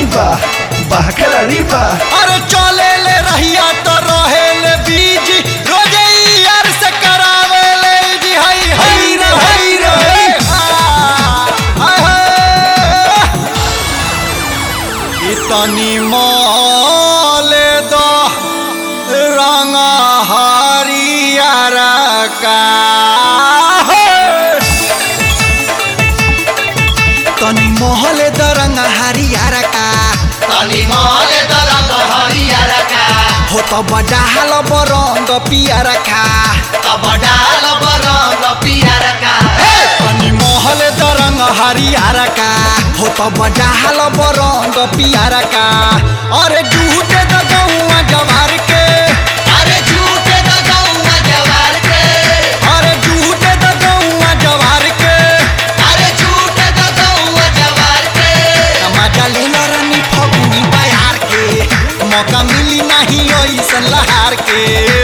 बा बाह खिलाड़ी बा अरे चले ले रहिया तो रहे ले बीज रोजे ही यार से करावे ले जी हई हई रे हई रे हाय हाय इतनी मोले दो रंग हरियर का तनी मोहले द रंग हरियर का तनी मोले दरंग हरियर का हो तो बडाल बरंग पियर खा तब डाल बरंग पियर का तनी मोहल दरंग हरियर का हो तो बडाल बरंग पियर का अरे जूटे द गौआ जवार के अरे झूठे द गौआ जवार के अरे जूटे द गौआ जवार के अरे झूठे द गौआ जवार के मजा ले रानी फगुनी बयार के मौका मिली नहीं ऐसन लहार के